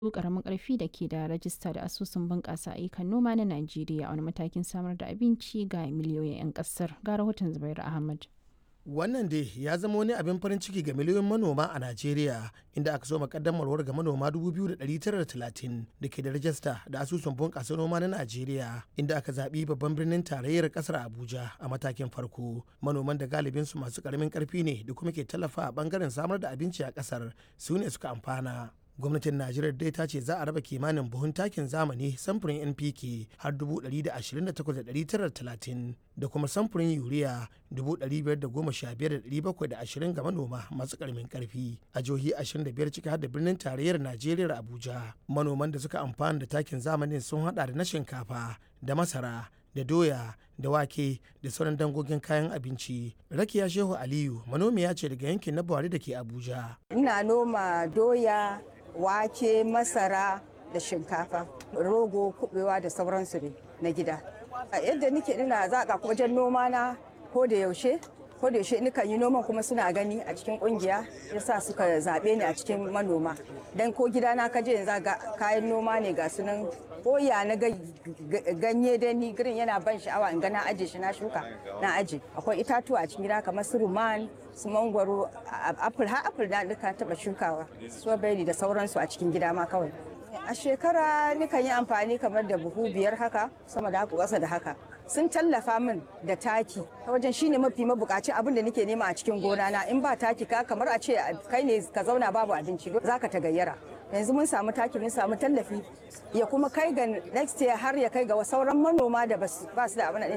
ƙaramin ƙarfi da ke da rajista da asusun bunƙasa ayyukan noma na Najeriya a wani matakin samar da abinci ga miliyoyin 'yan ƙasar. Ga rahoton Zubairu Ahmad. Wannan dai ya zama wani abin farin ciki ga miliyoyin manoma a Najeriya inda aka so makaddamarwar ga manoma 2,930 da ke da rajista da asusun bunƙasa noma na Najeriya inda aka zaɓi babban birnin tarayyar ƙasar Abuja a matakin farko. Manoman da galibin su masu ƙaramin ƙarfi ne da kuma ke tallafa a ɓangaren samar da abinci a ƙasar su ne suka amfana. gwamnatin najeriya dai ta ce za a raba kimanin buhun takin zamani samfurin npk har 128,930 da kuma samfurin yuriya 515,720 ga manoma masu karamin karfi a jihohi 25 ciki har da birnin tarayyar najeriya abuja manoman da suka amfana da takin zamanin sun hada da na shinkafa da masara da doya da wake da sauran dangogin kayan abinci rakiya shehu aliyu manomiya ce daga yankin na buhari da ke abuja ina noma doya wake masara da shinkafa rogo kubewa da sauransu ne na gida yadda nike ina zaƙa wajen noma na ko da yaushe ko da yaushe nikan yi noman kuma suna gani a cikin kungiya yasa suka zaɓe ni a cikin manoma dan ko gida na kaje yanzu ga kayan noma ne ga sunan koya na ganye da ni girin yana ban sha'awa in ga na aje shi na shuka na aje akwai itatuwa a cikin gida kamar su ruman su mangwaro apple har apple na duka taba shukawa strawberry da sauransu a cikin gida ma kawai a shekara nikan yi amfani kamar da buhu biyar haka sama da haka ƙasa da haka sun tallafa min da taki ta wajen shine mafi mabukaci abin da nake nema a cikin gona na in ba taki ka kamar a ce kai ne ka zauna babu abinci zaka ta gayyara yanzu mun samu taki mun samu tallafi ya kuma kai ga next year har ya kai ga sauran manoma da ba su da abin